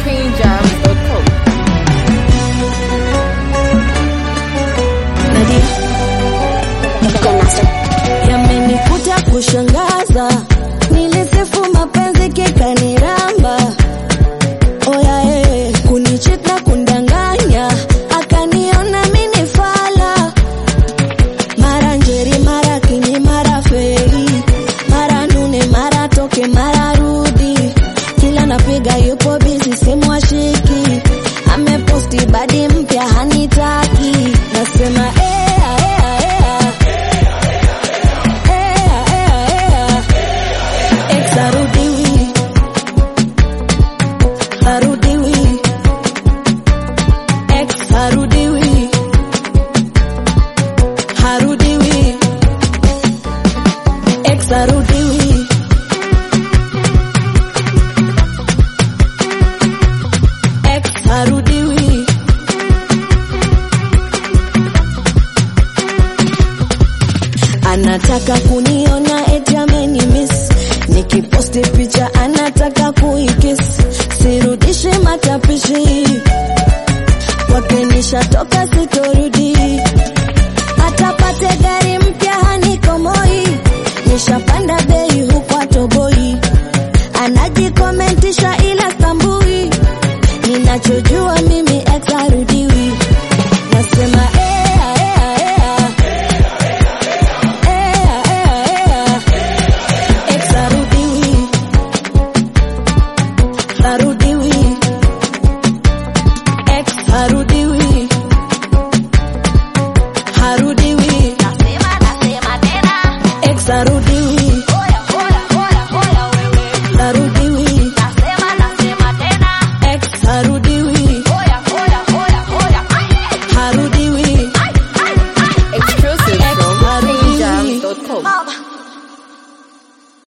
queenjams.com. Yamenikuta kushangaza, nilisifu mapenzi kikaniramba, oya eh, kunichita kundanganya, akaniona mini fala, mara njeri mara kinyi mara fei, mara nune mara toke mara rudi, kila napiga yupo bizi simu ashiki, ameposti badi mpya hanitaki, nasema ea, ea, ea. Ea, ea, ea. Ex harudiwi. Harudiwi. Ex harudiwi. Harudiwi. Ex harudiwi. Ex harudiwi. anataka kuniona eti amenimis nikiposti picha anataka kuikis sirudishi matapishi kwake nishatoka sitorudi atapate gari mpya hanikomoi nishapanda bei huku atoboi anajikomentisha ila stambui ninachojua